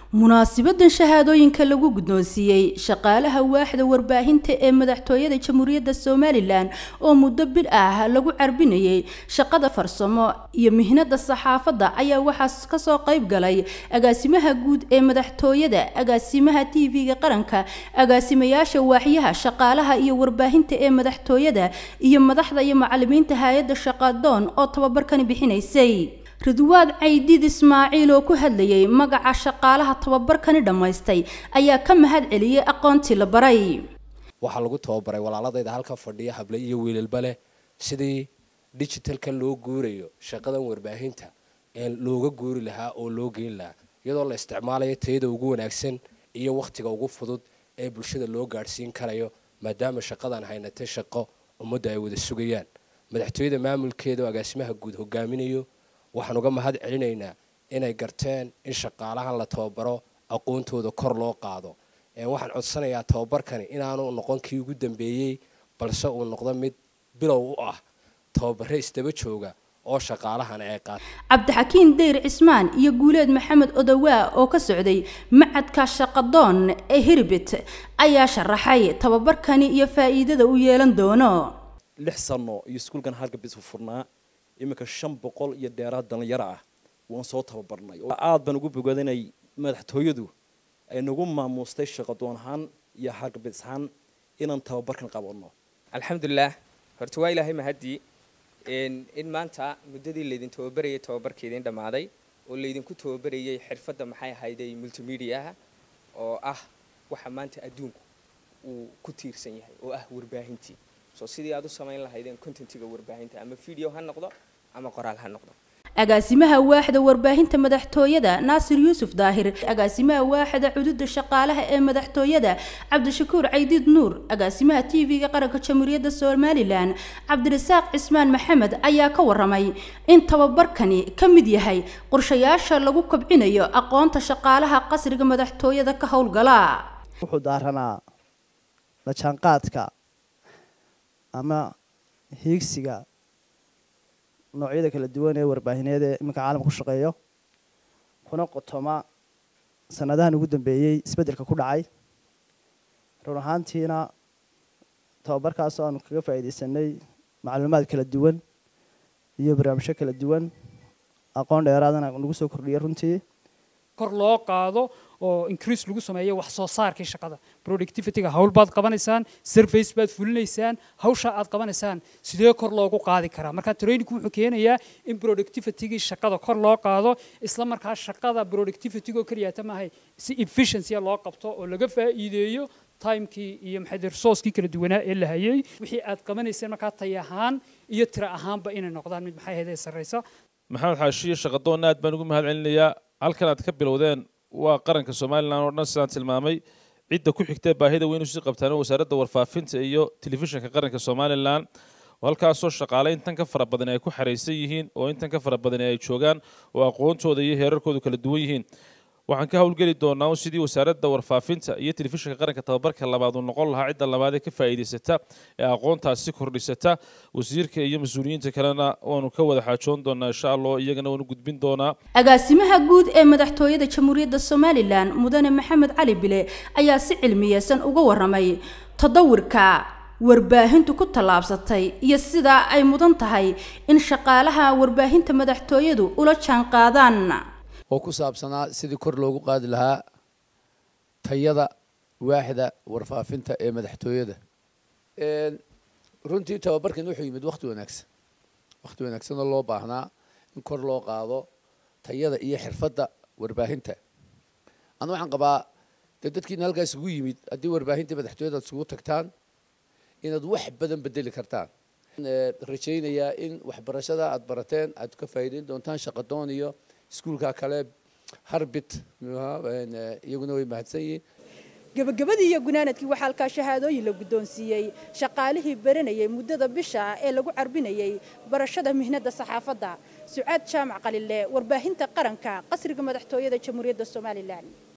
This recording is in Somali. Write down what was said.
munaasibadan shahaadooyinka lagu guddoonsiiyey shaqaalaha waaxda warbaahinta ee madaxtooyada jamhuuriyadda somalilan oo muddo bil ah lagu carbinayay shaqada farsamo iyo mihnada saxaafadda ayaa waxaa kasoo qayb galay agaasimaha guud ee madaxtooyada agaasimaha t v-ga qaranka agaasimayaasha waaxyaha shaqaalaha iyo warbaahinta ee madaxtooyada iyo madaxda iyo macalimiinta hay-adda shaqadoon oo tababarkani bixinaysay ridwaad caydiid ismaaciil oo ku hadlayay magaca shaqaalaha tababarkani dhammaystay ayaa ka mahad celiyey aqoontii la baray waxaa lagu tababaray walaaladayda halka fadhiya hable iyo wiilalba leh sidii digitalka loo guurayo shaqadan warbaahinta ee looga guuri lahaa oo loo geyn lahaa iyadoo la isticmaalayo tayada ugu wanaagsan iyo wakhtiga ugu fudud ee bulshada loo gaadhsiin karayo maadaama shaqadan haynatay shaqo ummadda ay wada sugayaan madaxtooyada maamulkeeda oo agaasimaha guud hogaaminayo waxaan uga mahad celinaynaa inay garteen in shaqaalahan la tababaro aqoontooda kor loo qaado waxaan codsanayaa tababarkani inaanu noqon kii ugu dambeeyey balse uu noqdo mid bilow u ah tababare isdaba jooga oo shaqaalahan ay qaata cabdixakiin dayr cismaan iyo guuleed maxamed odowaa oo ka socday macadka shaqadoon ee hirbit ayaa sharaxay tababarkani iyo faa'iidada u yeelan doono lix sano iyo iskuulkan halgabis furnaa iminka shan boqol iyo dheeraad dhallinyaro ah waan soo tababarnay aada baan ugu bogadanay madaxtooyadu ay nagu maamuustay shaqadoon ahaan iyo halgabis ahaan inaan tababarkan qabanno alxamdulilah horta waa ilaahay mahadii in maanta muddadii laydin tababarayay tababarkeedin dhammaaday oo laydinku tababarayay xirfadda maxay ahayday multimediaha oo ah waxa maanta adduunku uu ku tiirsan yahay oo ah warbaahintii so sidii aad u samayn lahaydeen contentiga warbaahinta ama video ha noqdo ama qoraal ha noqdo agaasimaha waaxda warbaahinta madaxtooyada naasir yuusuf daahir agaasimaha waaxda cududa shaqaalaha ee madaxtooyada cabdishakuur caydiid nuur agaasimaha t v-ga qaranka jamhuuriyadda somalilan cabdirasaaq cismaan maxamed ayaa ka waramay in tababarkani ka mid yahay qorshayaasha lagu kobcinayo aqoonta shaqaalaha qasriga madaxtooyada ka howlgala wuxuu daaranaa la jaanqaadka ama hiigsiga noocyada kala duwan ee warbaahineed ee iminka caalamka ku shaqeeyo kuna qotoma sanadahan ugu dambeeyey isbeddelka ku dhacay run ahaantiina tababarkaasoo aanu kaga faa'iidaysanay macluumaad kala duwan iyo barnaamijyo kala duwan aqoon dheeraadana nagu soo kordhiyay runtii kor loo qaado oo increase lagu sameeyo wax soo saarkii shaqada productivityga hawl baad qabanaysaan surface baad fulinaysaan hawsha aad qabanaysaan sidee kor loogu qaadi karaa marka trainingku wuxuu keenayaa in productivitygii shaqada kor loo qaado isla markaa shaqada productivitygo keliyaata maahay si efficiency loo qabto oo laga faa'iideeyo timekii iyo maxay resourcekii kala duwanaa ee la hayay wixii aad qabanayseen markaa tay ahaan iyo tira ahaanba inay noqdaan mid maxay ahayd ee sarreysa maxamed xaashiye shaqadoonna aad baan ugu mahad celinayaa halkan aad ka bilowdeen waa qaranka somalilan oo dhan sidaan tilmaamay cidda ku xigtee baahida weyn usii qabtaan wasaaradda warfaafinta iyo telefishinka qaranka somalilan oo halkaasoo shaqaale intan ka fara badan ay ku xaraysan yihiin oo intan ka fara badan ay joogaan oo aqoontooda iyo heerarkoodu kala duwan yihiin waxaan ka howlgeli doonaa sidii wasaaradda warfaafinta iyo telefishinka qaranka tababarka labaad uu noqon lahaa cidda labaad ee ka faa'iidaysata ee aqoontaasi kordhisata wasiirka iyo mas-uuliyiinta kalena waanu ka wada xaajoon doonaa insha allah iyagana waanu gudbin doonaa agaasimaha guud ee madaxtooyada jamhuuriyadda somalilan mudane maxamed cali bile ayaa si cilmiyeysan uga waramay tadawirka warbaahintu ku tallaabsatay iyo sidaa ay mudan tahay in shaqaalaha warbaahinta madaxtooyadu ula jaanqaadaan oo ku saabsanaa sidii kor loogu qaadi lahaa tayada waaxda warfaafinta ee madaxtooyada runtii tababarkan wuxuu yimid wakti wanaagsan wakti wanaagsan oo loo baahnaa in kor loo qaado tayada iyo xirfadda warbaahinta anu waxaan qabaa dee dadkiina halkaas isugu yimid haddii warbaahinta madaxtooyada ad isugu tagtaan inaad wax badan bedeli kartaan rajaynayaa in waxbarashada aad barateen aad ka faa'iideyn doontaan shaqadoon iyo iskuulka kale harbit iyaguna way mahadsan yihiin gabagabadii iyo gunaanadkii waxaa halkaa shahaadooyin la guddoonsiiyey shaqaalihii baranayay muddada bisha ee lagu carbinayay barashada mihnada saxaafadda sucaad jaamac qalile warbaahinta qaranka qasriga madaxtooyada jamhuuriyadda somalilan